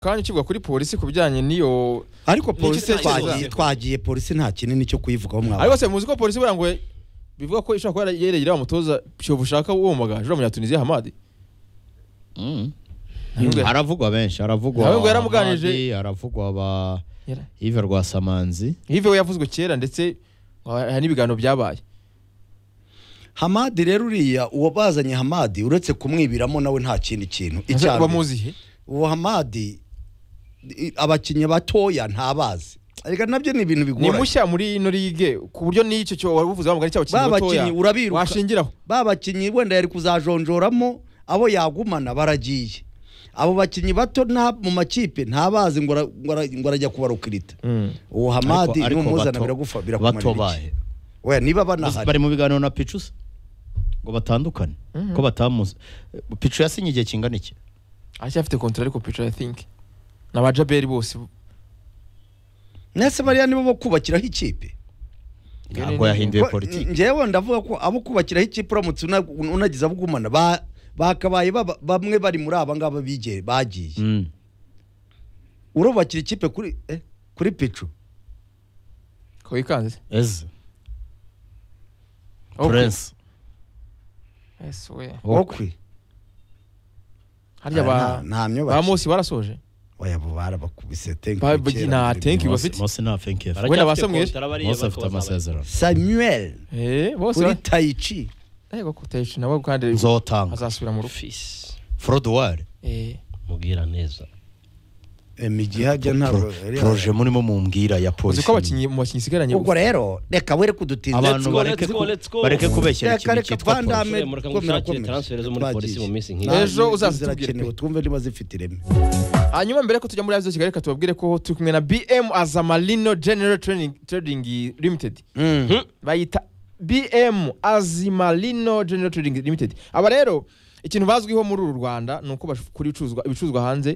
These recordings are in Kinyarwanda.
kanya ukibwa kuri polisi ku bijyanye n'iyo ariko Ni polisi igitekerezo. twagiye twagiye polisi nta kinini cyo kuyivugaho ariko mwawe se muzi ko polisi buriya ngo bivuga ko ishobora kuba yeregera umutoza shovu ushaka uwo muganga uriya munyatuniziya hamadi Mm. Ntabwo- haravugwa benshi haravugwa Ntabwo yaramuganije. Hamadi, haravugwa ba Yara- Yves Rwasamanzi hive we yavuzwe kera ndetse hari n'ibiganiro byabaye hamadi rero uriya uwo bazanye hamadi uretse kumwibiramo nawe nta kindi kintu icya mbere. bamuzihe uwo hamadi i- abakinnyi batoya ntabazi ariko nabyo ni ibintu ni bigoranye mushya muri ino ligue ku buryo n'icyo cyo wari uvuze wamugani cy'abakinnyi Ba batoya bakinnyi urabiruka. washingiraho ba bakinnyi wenda yari kuzajonjoramo abo yagumana baragiye abo bakinnyi bato nta mu makipe ntabazi ngo ara- ngo ara- ngo arajya kubarukirita uwo hamadi Ariko- ariko numuzana bato- biragufa bato birakumara bahe we niba Gusa banahari bari mu biganiro na picu se ngo batandukane ko batamuzi picu yasinye igihe kingana iki aracyafite kontra ariko picara i think ni abajaberi bose mwese bariya nibo bo kubakiraho ikipe ntabwo yahinduye Ko- politiki ngewe ndavuga ko abo kubakiraho ikipe uramutse una- unagize abugumana ba- bakabaye baba- bamwe bari muri aba ngaba bige- bagiye Mm. urubakira ikipe kuri eh, kuri picu ko wikanze eze Okwe. prince Yes, we. okwe harya ba Nta- nta ba myubakire Mose barasoje oya abo barabakubise thank Ba- you ba- kera na- muri thank you bimwe. bafite mose nta fenke Wenda basamwe mose afite amasezerano samuel eh bose kuri ba- tayici ariko kuteshi nawe kandi nzotanga azasubira mu rufi fisi forodowari eh mubwira neza imigihajya ntabwo poroje murimo mumbwira ya uzi polisi ko abakinnyi mu bakinnyi isigaranye ubwo rero reka were kudutinda abantu go, bareke let's go, ku- let's go. bareke kubeshyira Reka, ikintu reka, cyitwa Van poroje Damme. Ushobora mureka ngo Twemera ushakire ko- transfer zo muri twagiye. polisi mu minsi nk'iyi Ejo uzazitubwire uzazitubwira pe. twumve niba zifite ireme hanyuma mbere ko tujya muri aziya kigali reka tubabwire ko turi kumwe na bm azamalino general Training- trading limited bayita bm azimalino general trading limited aba rero ikintu bazwiho muri uru rwanda ni uko bakora ibicuruzwa- ibicuruzwa hanze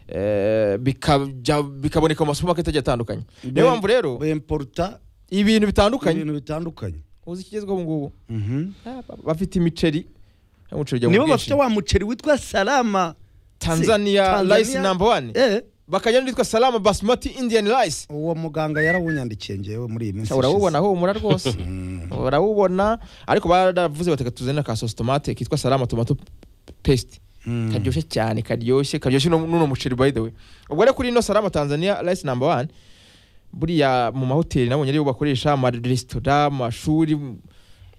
eh, bikajya- bikaboneka mu masupamaketi agiye atandukanye niyo mpamvu rero bemporuta ibintu bitandukanye ibintu bitandukanye uzi ikigezweho ubu ngubu Mhm. Ah, ba- bafite imiceri umuceri ujya mu nibo bwinshi. bafite wa muceri witwa salama tanzania Tanzania- rice number one eh bakajya n'uwitwa salama basmati indian rice uwo muganga yarawunyandikiye ngewe muri iyi minsi urawubona ishize. humura rwose urawubona ariko baravuze bateka tuzane ka sositomate kitwa salama tomato paste Mm. karyoshye cyane karyoshye karyoshye no- n'uno muceri by the way ubwo rero kuri ino salama tanzania rice number one buriya mu mahoteli nabonye ariyo bakoresha amaresitora amashuri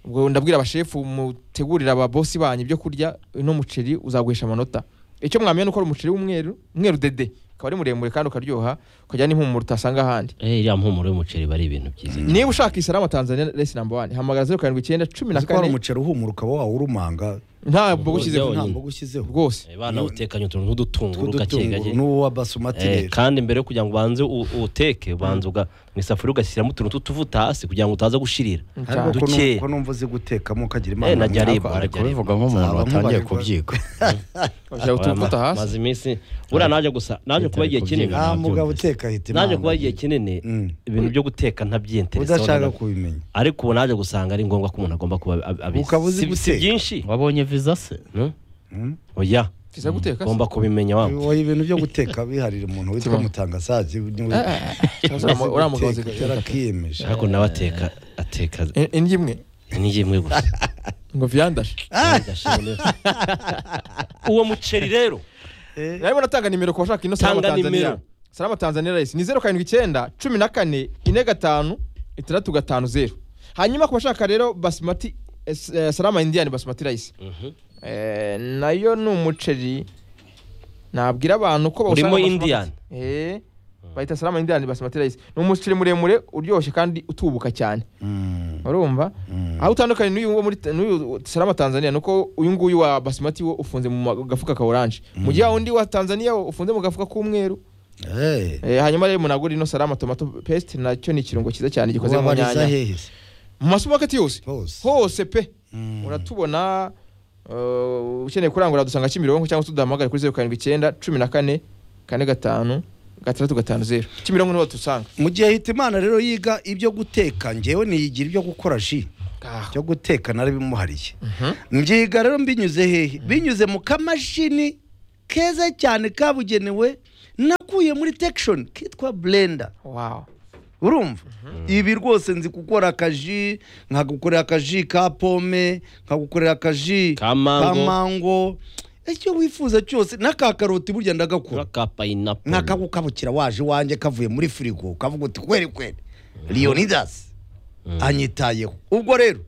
ubwo ndabwira abashefu mutegurira ababosi banyu ibyo kurya uno muceri uzaguhisha amanota icyo mwamenya ni uko ari umuceri w'umweru umweru dede ukaba ari muremure kandi ukaryoha ukagira n'impumuro utasanga ahandi eh iriya mpumuro y'umuceri bari ibintu byiza niba ushaka isarama tanzania resi namba wani hamagara zeru karindwi icyenda cumi na Uzi ko hari kane umuceri uhumura ukaba wawurumanga ntabwo ushyizeho Yonyine. nta mboga ushyizeho rwose Eh, bana utekanye utuntu nk'udutunguru gake tw'udutunguru gake n'uwo wa basumati Eh, rero kandi mbere yo kugira ngo ubanze u- uteke ubanza uga mu isafuriya ugashyiramo utuntu tw'utuvuta hasi kugira ngo utaza gushirira ariko ko duke. nu- ko numva uzi gutekamo ukagira Eh, imana najya aribwa, ari najya aribwa. kubivuga nk'umuntu Nzaba watangiye nkubarirwa. kubyiga ushyira utuvuta Ma- hasi maze iminsi buriya naje gusa naje kuba igihe kinini Ah, nta mugabo nabyumvise. uteka ahita naje imana kuba igihe kinini Mm. ibintu byo guteka ntabyiyentereseho udashaka na- kubimenya ariko ubu naje gusanga ari ngombwa ko umuntu agomba kuba ab- abizi Ukaba uzi Si- si guteka. byinshi wabonye viza se Mm? Mm. oya tuza guteka ugomba kubimenya wa wowe ibintu byo guteka biharira umuntu witwa Tiba. mutangasazi niwe- uriya mugabo guteka, yarakiyemeje ariko nawe ateka ateka indyo imwe n'igi imwe gusa ngo viyandaje uwo muceri rero narimo natanga nimero ku bashaka ino salama Tanga tanzania nimero. salama tanzania resi ni zeru karindwi icyenda cumi na kane ine gatanu itandatu gatanu zeru hanyuma ku bashaka rero basmati eh, s- eh, salama indian basmati rice Eh, nayo ni umuceri nabwira abantu ko bawusanga Urimo mu basmati. Indian? Eh, bahita salama indian basmati rice ni umuceri muremure uryoshye kandi utubuka cyane urumva aho utandukanye n'uyu wo muri n'uyu salama tanzania ni uko uyu nguyu wa basmati wo ufunze mu ma- gafuka ka oranje mu gihe undi wa tanzania wo ufunze mu gafuka k'umweru Eh, hanyuma rero munagura ino salama tomato paste nacyo ni ikirungo cyiza cyane gikoze mu wabariza nyanya hehe se mu masumaketi yose hose hose pe Mm. uratubona uh, ukeneye kurangura dusanga kimironko cyangwa se uduhamagare kuri zeru karindwi icyenda cumi na kane kane gatanu gatandatu gatanu zeru kimironko niho dusanga mu gihe hita imana rero yiga ibyo guteka ngewe niyigira ibyo gukora ji byo guteka narabimuhariye mbyiga rero mbinyuze hehe binyuze mu kamashini keza cyane kabugenewe nakuye muri tekishoni kitwa burenda wawu urumva ibi rwose nzi gukora akaji nkagukorera akaji ka pome nkagukorera akaji Ka mango. mango icyo wifuza cyose n'aka karoti burya ndagakora ka payinapu nkakagukabukira waje iwanjye kavuye muri firigo kavuga uti kweri kweri leonidas anyitayeho ubwo rero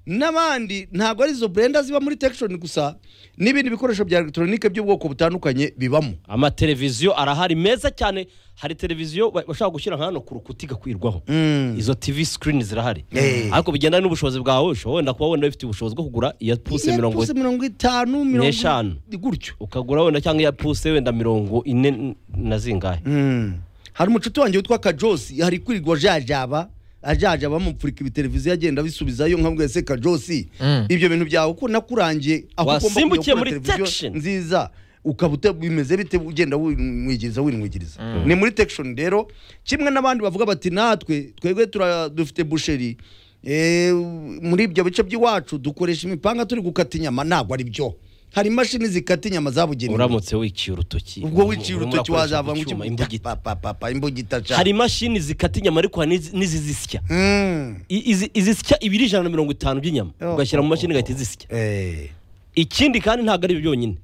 n'abandi ntabwo ari izo burenda ziba muri tekishoni gusa n'ibindi bikoresho bya elegitoronike by'ubwoko butandukanye bibamo amateleviziyo arahari meza cyane hari televiziyo ba- bashaka gushyira nka hano ku rukuta igakwirwaho Mm. izo tv screen zirahari Eh. ariko bigendana n'ubushobozi bwawe ushobora wenda kuba wenda wifitiye ubushobozi bwo kugura iya puse Iya mirongo puse mirongo itanu mirongo n'eshanu. gutyo ukagura wenda cyangwa iya puse wenda mirongo ine n- na zingahe Mm. hari umucuti wanjye witwa kajosi hari kwirirwa ajajaba ajajaba bamupfurika ibiteleviziyo agenda abisubizayo nkabwiye se kajosi Mm. ibyo bintu byawe uko nakurangiye aho ugomba kujya Wasimbukiye gukora muri televiziyo Tection. nziza ukaba ute- bimeze bite ugenda winwigiriza winwigiriza ni muri tekishoni rero kimwe n'abandi bavuga bati natwe twebwe tura- dufite busheri eh, muri ibyo bice by'iwacu dukoresha imipanga turi gukata inyama ntabwo ari byo hari imashini zikata inyama zabugenewe uramutse wiciye urutoki ubwo wiciye urutoki Urakoresha wazava ngo icyuma, imbugita imbugita papa papa imbugita cyane hari imashini zikata inyama ariko hari n'izi- n'izizisya Mm. I- izi- izisya ibiri ijana na mirongo itanu by'inyama Oh. ugashyira mu mashini igahita izisya Eh. ikindi kandi ntabwo ari ibyo byonyine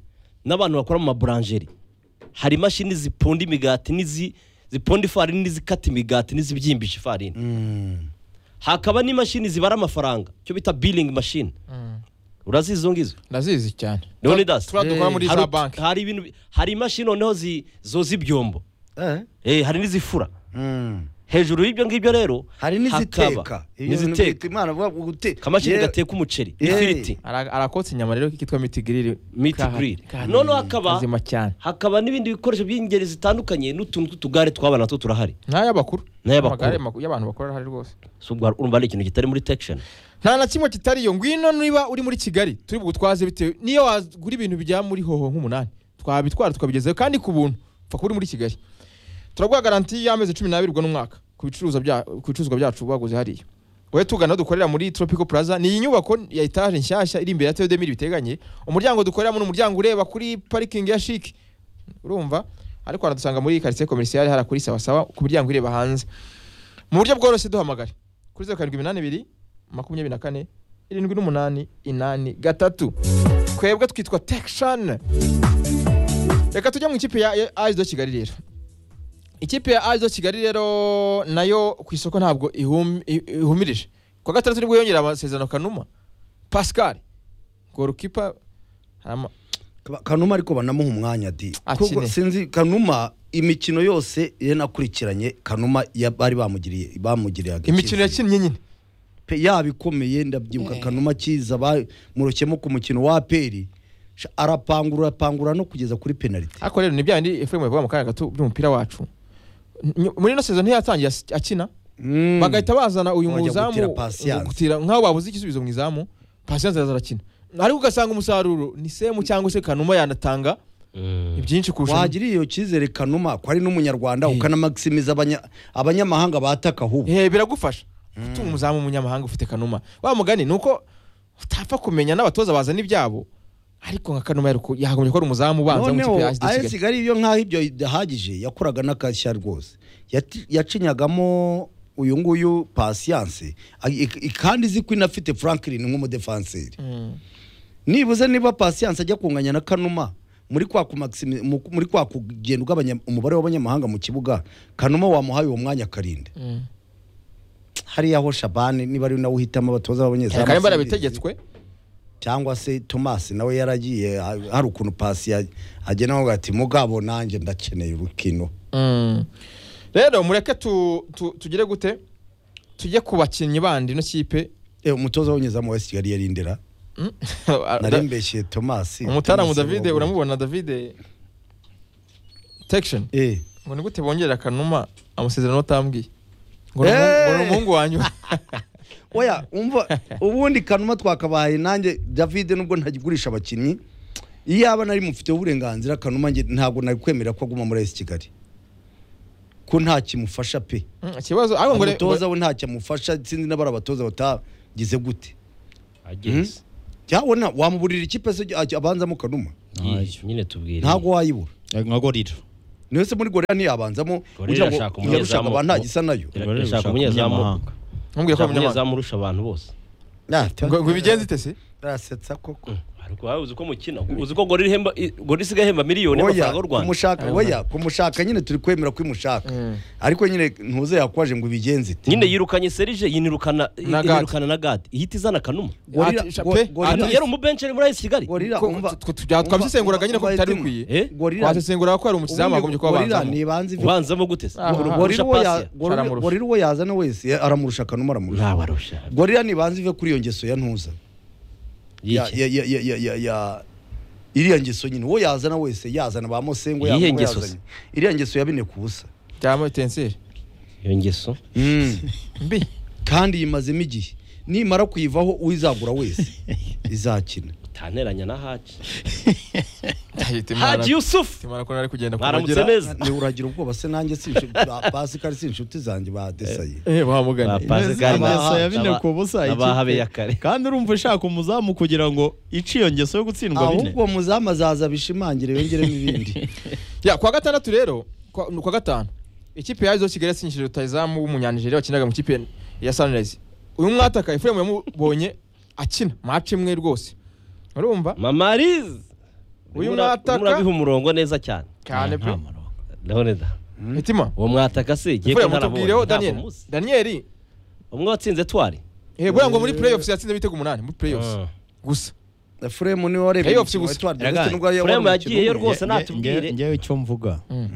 n'abantu bakora mu maburanjeri hari imashini zipunda imigati n'izi zipunda ifarini n'izikata imigati n'izibyimbisha ifarini Mm. hakaba n'imashini zibara amafaranga icyo bita bilingi mashini urazizi izo ngizo ndazizi cyane Leonidas. turiya dukora muri Hari za ut- banki hari ibintu bi- hari imashini noneho zi- zoza ibyombo Eh. Eh, hari n'izifura Mm. hejuru y'ibyo ngibyo rero hari n'iziteka hakaba n'iziteka imana vuga ngo gute akamashini Ye- gateka umuceri Yeah. n'ifiriti Ara- arakotsa inyama rero kitwa mitigirire Meat grill. Noneho hakaba- kazima cyane hakaba n'ibindi bikoresho by'ingeri zitandukanye n'utuntu tw'utugare tw'abana natwo turahari n'ay'abakuru N'ay'abakuru. Amagare maku- y'abantu bakora arahari rwose So, ubwo urumva ari ikintu kitari muri tekisheni nta na kimwe kitariyo ngwino niba uri muri kigali turi bugutwaze bitewe niyo wagura ibintu bijya muri hoho nk'umunani twabitwara tukabigezayo kandi ku buntu upfa kuba uri muri kigali turaguha garanti y'amezi cumi n'abiri ubwo n'umwaka ku bicuruzwa bya- ku bicuruzwa byacu baguze hariya wowe tugana aho dukorera muri tropical plaza ni iyi nyubako ya etaje nshyashya iri imbere ya teyo demiri biteganye umuryango dukoreramo ni umuryango ureba kuri parikingi ya shike urumva ariko wanadusanga muri karitsiye komerisiyare hara kuri sawa sawa ku muryango ireba hanze mu buryo bworoshye duhamagare kuri zeru karindwi iminani ibiri makumyabiri na kane irindwi n'umunani inani gatatu twebwe twitwa tekishani reka tujye mu ikipe ya ayido kigali rero ikipe ya ayido kigali rero nayo ku isoko ntabwo ihum- i- ihumirije ku wa gatandatu nibwo yongera amasezerano kanuma pascal golukipa hari ama- Ka- kanuma ariko banamuha umwanya di Akine. Kuko sinzi kanuma imikino yose ye nakurikiranye kanuma ya- bari bamugiriye bamugiriye imikino yakinnye nyine pe yaba ikomeye ndabyibuka kanuma kiza ba- murokemo ku mukino wa peri Sha, arapangura arapangura no kugeza kuri penaliti ariko rero ni bya bindi efuremu bivuga mu kanya gato by'umupira wacu Ny- muri ino sezon ntiyatangiye as- akina Mm. bagahita bazana uyu Wajya gutira muzamu Patience. gutira nk'aho babuze igisubizo mu izamu pasiyanse araza arakina ariko ugasanga umusaruro ni semu cyangwa se kanuma yanatanga ibyinshi kurusha wagira iyo cyizere kanuma ko ari n'umunyarwanda ukanamakisimiza abanya- abanyamahanga bataka ahubwo Eh, biragufasha gutunga umuzamu w'umunyamahanga ufite kanuma wa mugani ni uko utapfa kumenya n'abatoza bazana ibyabo ariko nka kanuma yaruko- yakagombye kuba ari umuzamu ubanza mu noneho kipe ya SD AS Kigali. Kigali iyo nkaho ibyo idahagije yakoraga n'akashya rwose Yati- yacinyagamo uyu nguyu pasiyanse Ay- ik- ik- kandi izi ko inafite franklin nk'umudefanseri Mm. nibuze niba pasiyanse ajya kunganya na kanuma muri kwa kumaximi- mu- muri kwa kugenda ugabanya umubare w'abanyamahanga mu kibuga kanuma wamuhaye uwo mwanya akarinde Mm. hariya ho shabani niba ari nawe uhitamo abatoza b'abanyezamu kandi Senderi. barabitegetswe cyangwa se Thomas nawe yaragiye ha- hari ukuntu pasi ya- agena avuga ati mugabo nanjye ndakeneye urukino Mm. rero mureke tu- tu- tugire gute tujye ku bakinnyi bandi ino kipe Eh, umutoza w'unyezamo wa Kigali yari ndera Mm. nari mbeshye Thomas umutaramu Thomas davide Bobo. uramubona davide tekishoni eh ngo ni gute bongerera kanuma amasezerano utambwiye ngo Eh! ni umuhungu wanyu oya umva ubundi kanuma twakabaye nanjye David nubwo ntagigurisha abakinnyi iyaba nari mufiteho uburenganzira kanuma njye ntabwo nari kwemerera ko aguma muri AS Kigali ko nta kimufasha pe Mm, ikibazo ariko ngo re- umutoza we nta cyamufasha sinzi n'abari abatoza batagize gute ageze cyabona wamuburira ikipe se ajya- abanzamo kanuma Yiyo, nyine tubwire ntabwo wayibura nka gorira niyo se muri gorira ntiyabanzamo Gorilla kugira ngo irashaka umunyezamu. irarushaka abantu ntagisa nayo Gorilla Gorilla irashaka irashaka umunyezamu. umunyamahanga. ntumbwire ko ari umunyamahanga amurusha abantu bose Ah, ngo ngo ibigenze ite se arasetsa koko ariko wowe uzi ko mukina uzi ko gorira ihemba i- gorira isigaye ihemba miliyoni oya y'amafaranga y'u rwanda kumushaka oya kumushaka nyine turi kwemera ko imushaka Mm. ariko nyine ntuze yakwaje ngo ibigenze ite nyine yirukanye serije yinirukana Na Gad. yinirukana na gadi ihita izana kanuma Gorilla- Ati- go- pe, gorilla- ati- yari umubencheri muri ayisi kigali gorilla Ko- umva- tw- tw- twabyisenguraga nyine ko umva bitari etima. bikwiye. Eh? gorilla wasesengura ko ari umusizamu ubundi wagombye kuba gorilla abanzamo ntibanze ivi- ubanzamo gute se? Ah, Gur- ah, gurusha gorilla uwo ya- pasi gorilla- Aramurusha. gorilla uwo yazana wese ya- aramurusha akanuma aramurusha ntawarusha gorira ntibanze ive kuri iyo ngeso ya ntuza ya- Yiki. ya- ya- ya- ya- ya- ya- iriya ngeso nyine uwo yazana wese yazana ba musengo Iyihe yazana uwo ngeso se? yazanye. iriya ngeso yabine ku busa byama etenseri iyo ngeso mbi kandi yimazemo igihe nimara kuyivaho uwizagura wese izakina utaneranya na haji Ahita imara- haji yusufu imara ko nari kugenda mwaramutse neza niba uragira ubwoba se nanjye si inshuti ba- Pascal si inshuti zanjye ba desaye eh bahamugane ngeso Pascal Naba- ya bine ku busa Naba- ikipe. Nabahabe ya kare. kandi urumva ushaka umuzamu kugira ngo ice iyo ngeso yo gutsindwa bine ahubwo muzamu azaza bishimangire yongeremo ibindi ya kwa gatandatu rero kwa ni kwa gatanu ikipe yazo Kigali yatsinjije rutayizamu w'umunyanijeriya wakinaga mu kipe ya Sunrise uyu mwataka Ephraim yamubonye akina match imwe rwose urumva mamarize Uyu Mura- mwataka- murabiha umurongo neza cyane cyane pe Nta murongo. ndabona da mitima uwo mwataka se igiye Ephraim ntarabonye mutubwireho Daniel ntabwo muzi Daniel umwe watsinze twari eh buriya ngo muri playoffs yatsinze ibitego umunani muri playoffs Mm. gusa furemu niwe warebye Playoffs imikino ya gusa. Etoile de Erega, Leste n'ubwo yabonye Furemu umukino yagiyeyo umwe. rwose Nge- natubwire. nge- ngewe icyo mvuga Mm.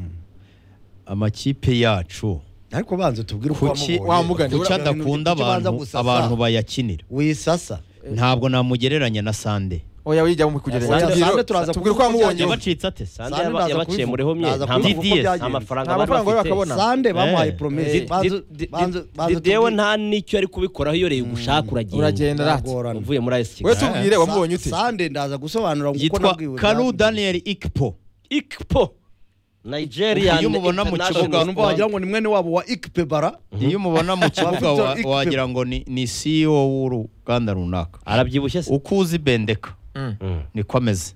amakipe yacu ariko banza tubwire uko kuki wamubonye wamugana. kuki adakunda Kuki banza abantu gusasa? abantu bayakinira wisasa ntabwo namugereranya na sande oya wijya mu kugereranya Sande- Tubwire- Sande turaza tubwire uko kuvuga ibyagiye. wamubonye yabacitse ate sande Sande yaba- ndaza yabaciye kubivuga. mureho mye Ndaza nta kubivuga uko DDS nta byagenze. amafaranga Nta bari mafaranga bari bafite bakabona. sande bamuhaye Eh. promesi Eh. banza Di- di- banza di- banza Didewe tubwire- nta n'icyo ari kubikoraho iyo rero gushaka uragenda uragenda rati Biragorana. uvuye muri ayisi we kigali tubwire Sa- wamubonye ute sande ndaza gusobanura ngo uko yitwa nabwiwe karu byagenze. daniel ikpo ikpo nigeria Iyo umubona mu kibuga, Ubwo wagira ngo ni mwene wabo wa ikpe bara iyo umubona mu kibuga Victor wa- Ikpe. wagira ngo ni ni ceo w'uruganda runaka arabyibushye se uko uzi bendeka niko ameze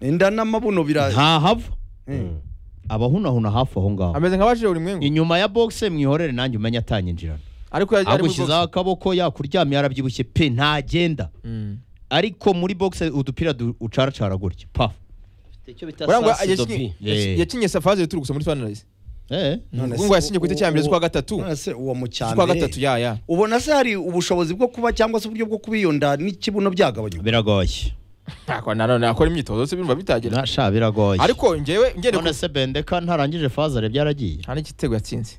inda n'amabuno bira ntahava Mm. abahunahuna hafi aho ngaho ameze nk'abajije buri mwenge inyuma ya boxe mwihorere nanjye umenye atanyinjirana ariko yari ari muri agushyizeho akaboko yakuryamye yarabyibushye pe ntagenda box. Mm. ariko muri boxe udupira du- ucaracara gutya pa icyo bita Barangwa sansidobi Eh. yakinye safaze turi gusa muri Sunrise. eh None se Ngo yasinye ku uwo- itariki ya mbere uwo- z'ukwa gatatu. none se uwo mu cya Kwa mbere. gatatu ya ya. ubona se hari ubushobozi bwo kuba cyangwa se uburyo bwo kubiyonda n'ikibuno byagabanywa biragoye Nako nanone akora imyitozo se bimba bitagera. nasha biragoye Ariko njyewe ngende none se bendeka ntarangije fazare byaragiye nta n'igitego yatsinze.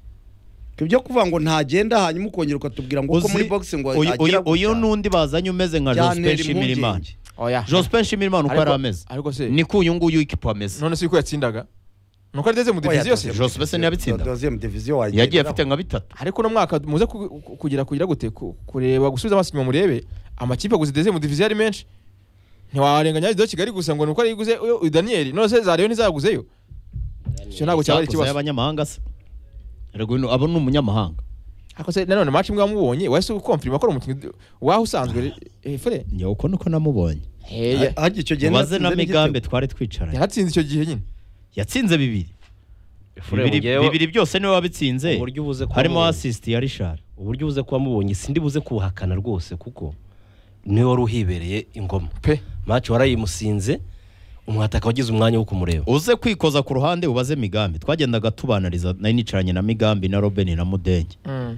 ibyo kuvuga ngo ntagenda hanyuma ukongera ukatubwira ngo uko muri boxing ngo uyu- agira uyu- uyu gutya. n'undi bazanye umeze nka byantera Jospin Shimirimana impungenge. Oya. Jospin Shimirimana uko Ariko- yari ameze Ariko se niko uyu nguyu ikipo ameze none se uko yatsindaga. Nuko arigeze mu diviziyo se. Jose Bese ntiyabitsinda. Deuxième division wayigenderaho. yagiye afite nka bitatu Ariko no mwaka muze ku- ku- kugira kugira gute ku- kureba gusubiza amaso inyuma murebe amakipe gusa deze mu diviziyo ari menshi. Ntiwarenganya Zido Kigali gusa ngo nuko ari guze uyu Daniel none se Zareyo ntizaguzeyo. Cyo ntabwo cyaba ari Sakoza ikibazo. y'abanyamahanga se Erega uyu ni- abo ni umunyamahanga Ariko se nanone match imwe wamubonye wahise ukomfirima ko ari umukinnyi waho usanzwe efure. njye uko niko namubonye Hey, Hagiye icyo gihe ubaze na natsinze migambi n'igitego. twari twicaranye yaratsinze icyo gihe nyine. yatsinze bibiri Efuremu bibiri ngewe- bibiri byose niwe wabitsinze uburyo ubuze kuba harimo mubonye. assist ya Richard uburyo ubuze kuba mubonye sindi buze kubuhakana rwose kuko niwe wari uhibereye ingoma Pe. maci warayimusinze umwataka wagize umwanya wo kumureba uze kwikoza ku ruhande ubaze migambi twagendaga tubanariza nari nicaranye na migambi na Robin na Mudenge Mm.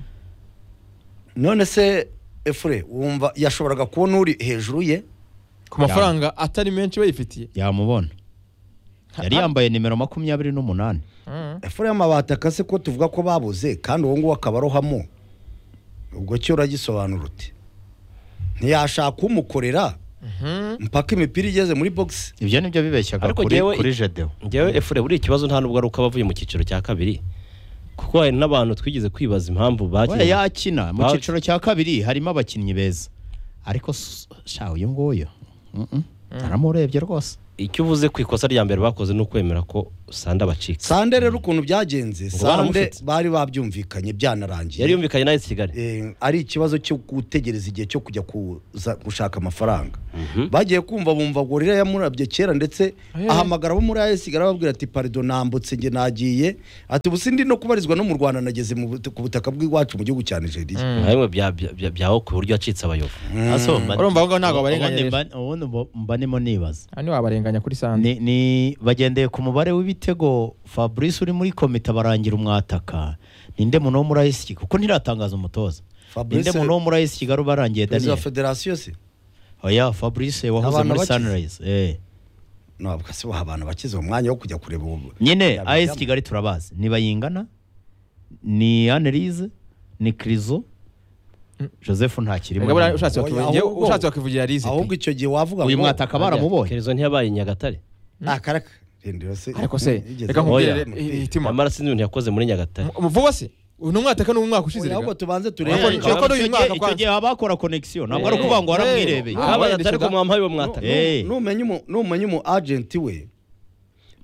none se efure wumva yashoboraga kubona uri hejuru ye ku mafaranga atari menshi bayifitiye yamubona yari yambaye nimero makumyabiri n'umunani efure y'amabati akase ko tuvuga ko babuze kandi uwo nguwo akaba arohamo ubwo cyo uragisobanura uti ntiyashaka umukorera mpaka imipira igeze muri box ibyo nibyo bibeshyaga Ariko kuri jyewe- kuri jedeo ngewe efure buriya ikibazo nta nubwo ari uko abavuye mu cyiciro cya kabiri kuko hari n'abantu twigeze kwibaza impamvu we bakinnye yakina mu Bakinnye. cyiciro cya kabiri harimo abakinnyi beza ariko s- sha uyu nguyu Mm-mm. aramurebye rwose icyo uvuze ku ikosa rya mbere bakoze ni ukwemera ko sanda abacika sande rero ukuntu byagenze Ngo sande baramufite. bari babyumvikanye byanarangiye yari yumvikanye nawe kigali Eh, ari ikibazo cyo gutegereza igihe cyo kujya kuza gushaka amafaranga bagiye kumva bumva ngo rero yamurabye kera ndetse Ahe. ahamagara abo muri ayesiga arababwira ati parido nambutse njye nagiye ati ubu sindi no kubarizwa no mu rwanda nageze mu but- ku butaka bw'iwacu mu gihugu cya nigeria Mm. nka bimwe bya- bya- bya- byaho ku buryo yacitse abayobo aso mba- Urumva ahongaho ntabwo barenganya ubundi rero. mba- ubundi mba- mbanemo nibaza aha ntiwabarenganya kuri sande ni, ni bagendeye ku mubare w'ibitego fabrice uri muri komite barangira umwataka ninde muntu wo muri ayisiki kuko ntiratangaza umutoza Fabrice- ninde muntu wo muri ayisiki wari ubarangiye perezida wa daniel federasiyo se oya fabrice wahoze Abantu muri bakize. sunrise eh. ntabwo se waha abantu bakize umwanya wo kujya kureba ubu nyine Yabijyamo. as kigali turabazi ni bayingana ni anelise ni krizo joseph ntakirimo Mugabo ushatse Oya, wakivugira- njyewe ahubwo- ushatse wakivugira rizi ahubwo icyo gihe wavuga uyu ngo- mwataka baramubonye kerezo ntiyabaye i nyagatare Ah, karaka rindiro se ariko se yigeze- reka Oya. nkubwire hitima nyamara sinzi ibintu yakoze muri nyagatare vuba se uyu ni umwataka ni umwaka ushize Oya, rega. ahubwo tubanze Ariko turebe ni- Icyo gihe- icyo icyo gihe gihe haba hakora connection ntabwo ari ntabwo ari ukuvuga ukuvuga ngo waramwirebeye Ah, kabaye wenda atari ko shoda. mwampaye uwo mwataka Eh. numenye umu- numenye umu agent we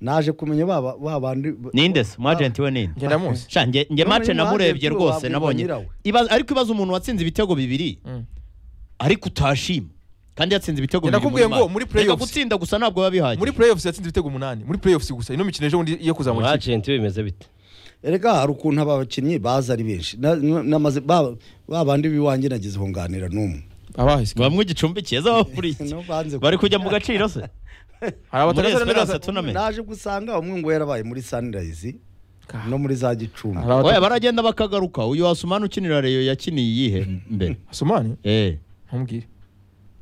naje kumenya baba ba bandi ninde se umwagenti we ninde ngenda munsi Sha, nge nge None mace uyu namurebye mwagenti rwose wabwirwa nabonye nyirawe. Ibaza- ariko ibaza umuntu watsinze ibitego bibiri Mm. ariko utashima kandi yatsinze ibitego Njye bibiri muri nakubwiye ngo match. muri Reka playoffs. gutsinda gusa ntabwo biba bihagije muri playoffs yatsinze ibitego umunani muri playoffs gusa ino mikino ejo bundi iyo kuzamura ikipe umwagenti bimeze bite erega hari ukuntu aba bakinnyi baza ari benshi Na- na- namaze ba ba bandi biwanjye nagize aho nganira n'umwe abahise bamwe igicumbikiye zaba buri iki No, banze bari kujya mu gaciro se hari muri abatakaza esperance neza tunament naje gusanga umwe ngo yarabaye muri sunrise no muri za gicumbi hari oya abatakaza baragenda bakagaruka uyu asumani ukinira reyo yakiniye iyihe mbere asumani eh ntumbwire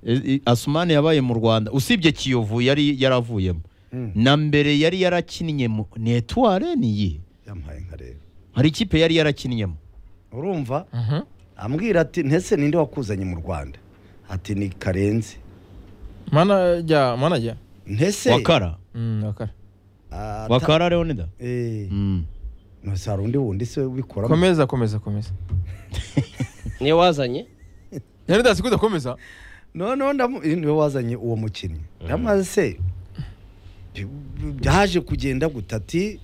E- e- asumani yabaye mu rwanda usibye kiyovu yari yaravuyemo Mm. na mbere yari yarakinnye mu ni etuware ni iyihe yampaye nka rero hari ikipe yari yarakinnyemo urumva ambwira ati ntese ninde wakuzanye mu rwanda ati ni karenzi mana jya mana jya ntese wakara Mm, wakara ata- wakara leonida eh Mm. ntese hari undi wundi se ubikora komeza komeza komeza niyo wazanye yari ndazi ko udakomeza noneho ndamu eh, niwe wazanye uwo mukinnyi ndamaze se bi- bi- byaje kugenda gutati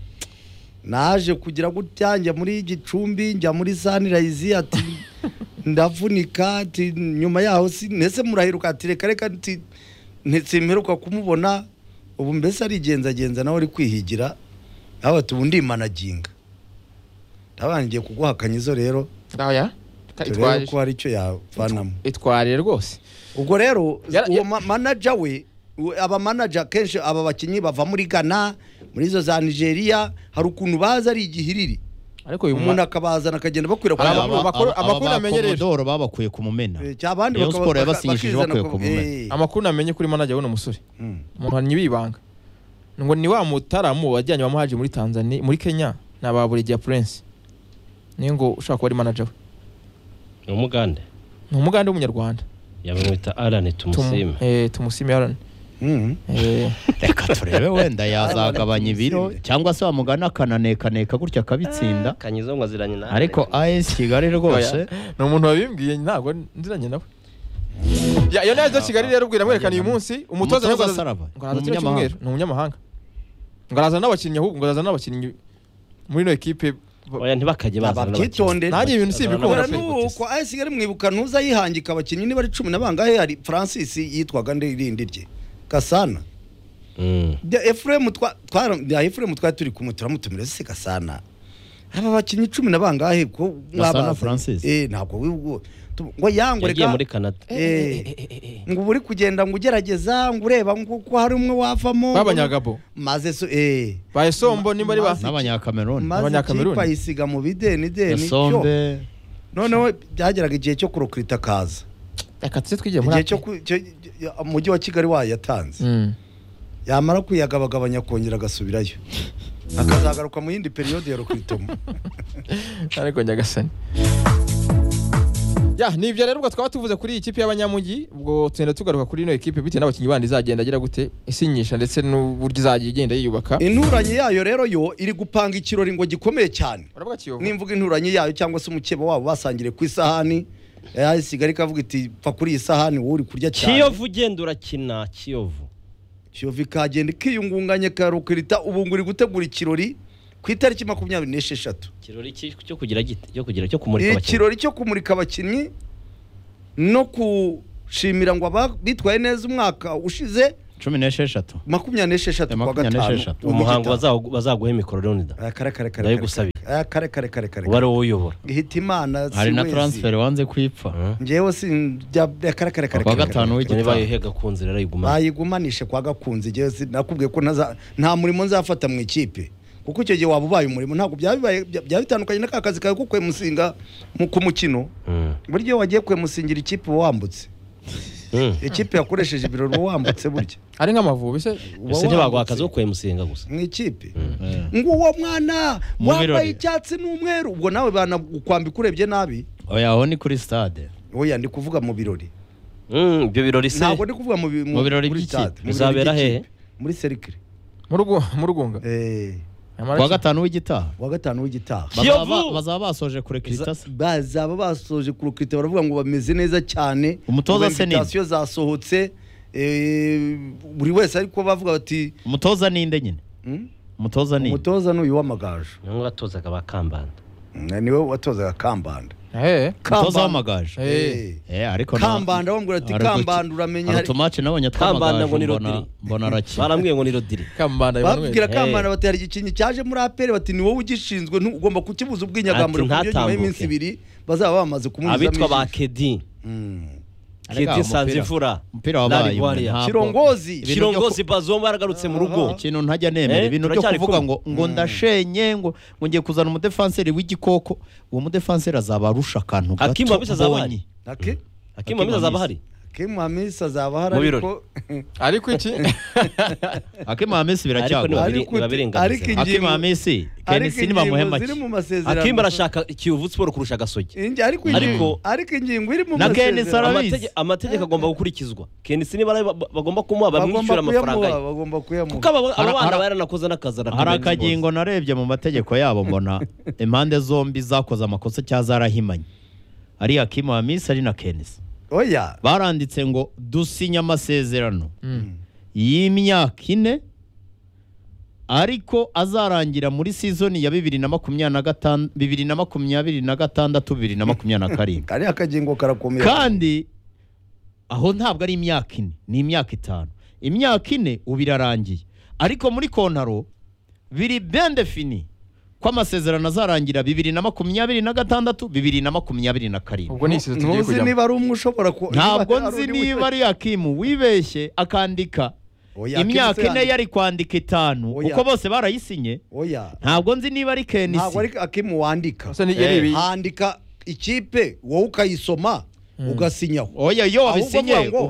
naje kugira gutya njya muri gicumbi njya muri sanirayizi ati ndavunika ati nyuma yaho si ndetse murahiruka ati reka reka nti- nti- simperuka kumubona ubu mbese arigenzagenza nawe ari kwihigira nawe ati ubu ndimanaginga ndabaye ngiye kuguhakanya izo rero aya turebe ko hari icyo yavanamo itwariye rwose ubwo rero Yara- uwo ma- manager we u- aba manager kenshi aba bakinnyi bava muri Ghana muri izo za Nigeria hari ukuntu baza ari igihiriri ariko uyu umuntu mwana akabazana akagenda Hari bakwirakwiza aba- amakuru- amakuru namenyereje. abakomodoro babakuye ku mumena cyabandi Rayon Sport yabasinyishije bakuye ku mumena amakuru namenye kuri manager w'uno musore umuhannyi w'ibanga ngo ni wa mutaramu wajyanye wamuhaje muri Tanzania muri Kenya na ba Buregeya Prince niyo ngo ushaka kuba ari manager we ni umugande ni umugande w'umunyarwanda yamwita arani tumusime eh tumusime Aaron eh reka turebe wenda yazagabanya ibiro Tumusinde. cyangwa se wamugana akananekaneka gutya akabitsinda kanyizo ngo aziranye na ariko as kigali rwose Oya, ni umuntu wabimbwiye ntabwo nziranye nawe Ya- iyo nayo kigali rero ubwira mwerekana uyu munsi umutoza Umutoza araza- Saraba, ngo araza ni kino umunyamahanga. cyumweru, ni umunyamahanga ngo araza n'abakinnyi ahubwo ngo araza n'abakinnyi muri ino ekipe ba- oya ntibakajye bazana bakitonde nanjye ibintu si ibikunda Bora pe nuko ayo sigari mwibuka ntuza yihangika abakinnyi niba ari cumi na bangahe hari Francis yitwaga nde irindi rye Gasana Bya Efuremu twa twara- bya Efuremu twari turi kumwe turamutumira se Gasana aba bakinnyi cumi na bangahe ko mwabazanye? Francis. eh ntabwo wibwo Tu- ngo yangu yagiye reka muri canada eh ngo uba uri kugenda ngo ugerageza ngo ureba ngo ko hari umwe wavamo b'abanyagabo maze so eh ba Esombo niba ari ba Mazi- n'abanyakameruni maze Abanyakameruni. ikipe isiga mu bideni deni cyo gasombe noneho byageraga igihe cyo kurokrita kaza reka tuze twigiye muri igihe Afurika. cyo ku- cyo- cyo- umujyi wa Kigali wayatanze Mm. yamara kuyagabagabanya akongera agasubirayo akazagaruka mu yindi periyode ya rokritomo ariko nyagasani ya ni ibyo rero ubwo twaba tuvuze kuri iyi kipe y'abanyamujyi ubwo tugenda tugaruka kuri ino ekipe bitewe n'abakinnyi bandi izagenda agira gute isinyisha ndetse n'uburyo izajya igenda yiyubaka inturanye yayo rero yo iri gupanga ikirori ngo gikomeye cyane uravuga kiyovu nimvuga inturanye yayo cyangwa se umukeba wabo basangire ku isahani yasigaye ikavuga iti pfa kuri iyi sahani wowe uri kurya cyane kiyovu ugenda urakina kiyovu shovi kagenda ikiyungunganya karukirita ubu nguri gutegura ikirori ku itariki makumyabiri n'esheshatu ikirori ki- cyo kugira gite cyo kugira cyo kumurika abakinnyi ikirori cyo kumurika abakinnyi no kushimira ngo aba- bitwaye neza umwaka ushize cumi n'esheshatu makumyabiri n'esheshatu kwa Makumyabiri gatanu n'esheshatu. mu umuhango Gitaha. bazawu- bazaguha mikoro leonida Ah, kare kare kare kare ndabigusabira Ah, kare kare kare kare uba ari wowe uyobora hita imana si hari na wezi. taransiferi wanze kwipfa Mhm. njyewe sinjya kare kare kare Kwa kare, kare, gatanu kare. w'igi- niba yuhega ku nzira arayiguma bayigumanishe kwa gakunzi njyewe si- nakubwiye ko ntaza- nta murimo nzafata mu ikipe kuko icyo gihe waba ubaye umurimo ntabwo byaba bibaye- bya- byaba bitandukanye na ka kazi kawe ko kwemusinga mu- ku mukino Mhm. buryo wagiye kwemusingira ikipe uba wambutse Mhm. ikipe yakoresheje ibirori uba wambutse burya ari nk'amavubi se Uba ese ntibaguha wambutse. akazi ko kwemusenga gusa mu ikipe Eh. ngo uwo mwana Mu wambaye birori. icyatsi n'umweru ubwo nawe banakwambika urebye nabi oya aho ni kuri stade oya ndi kuvuga mu birori Mhm, ibyo birori se ntabwo ndi kuvuga mu bi- Mu birori muri by'ikipe. stade, mu birori Bizabera by'ikipe. hehe? muri serikire mu rugo- mu rugunga eh kuwa gatanu w'igitaha wa gatanu w'igitaha Bazaba ba- Kiyovu! bazaba basoje kurekirita se bazaba basoje kurukita baravuga ngo bameze neza cyane Umutoza se ni- invitation zasohotse eh, buri wese ariko bavuga bati umutoza ninde nyine "Hmm, umutoza ni umutoza ni uyu w'amagaju niwe watozaga ba kambanda Mm, niwe watozaga kambanda Eh, umutoza w'amagaju Eh. eh ariko na- kambanda bamubwira ati hari utu- kambanda uramenye hari hari- utumaci nabonye Kambanda ngo ni tw'amagaju mbona Rodri. mbona arakina barambwiye ngo ni rodiri Kambanda Emmanuel. babwira Eh. kambanda bati hari igikinyi cyaje muri aperi bati ni wowe ugishinzwe ntu- ugomba kukibuza ubwinyagamuro ku buryo Ati, nyuma ntatambuke. y'iminsi ibiri bazaba bamaze abitwa ba kumunyuzamo kedi Arega, kedi umupira. sanzimfura Umupira wabaye Lali Warrior. umwe, ntabwo- kirongozi Ibintu byo ku- kirongozi bazomba yaragarutse mu rugo ikintu ntajya nemera Eh, ibintu byo turacyari kuvuga kumwe. ngo ngo ndashenye ngo ngo ngiye kuzana umudefanseri w'igikoko uwo mudefanseri azaba arusha akantu Hakim gato Hamisa azaba mbonye. Ake- hakimu amezi azaba ahari Hakim Hamisi azaba ahari Mu birori. ariko ariko iki Hakim Hamisi Ariko biracyagwa ni- ariko ntibabirengaze. ariko Hakim ingingo Hamisi ariko Kenisi nibamuhe ingingo ziri make mu masezerano hakimu arashaka kiyovu siporo kurusha agasogi Ingi- ariko ingingo Ariko- ariko ingingo iri mu Na Ken masezerano Sarabi- Amatege- amategeko agomba gukurikizwa kenisi niba ari- ba- bagomba kumuha bagomba bamwishyura amafaranga kuyamuha ye bagomba kuko kuyamuha aba- aba Hari- bana hari- baranakoze n'akazi hari arakomeza akagingo narebye mu mategeko yabo mbona impande zombi zakoze amakosa cyangwa zarahimanye ari Hakim Hamisi ari na Kenisi oya baranditse ngo dusinya amasezerano Mm. y'imyaka ine ariko azarangira muri sizoni ya bibiri na makumyabiri na gatanu bibiri na makumyabiri na gatandatu bibiri na makumyabiri na karindwi kariya akagingo karakomeye kandi aho ntabwo ari imyaka ine ni imyaka itanu imyaka ine ubu irarangiye ariko muri kontaro biri bende fini ko amasezerano azarangira bibiri na makumyabiri na gatandatu bibiri na makumyabiri na karindwi ubwo ni isizo tugiye ntuzi kujyamo niba ari umwe ushobora ku ntabwo niba nzi ari undi niba ari yakimu wibeshye akandika Oya, imyaka Hakim se ine yari kwandika itanu Oya. uko bose barayisinye oya ntabwo nzi niba ari ntabwo ari kenisi akimu wandika Ese ni- yari ibi- handika ikipe wowe ukayisoma ugasinya oya iyo Ahubwo wabisinye avuga ngo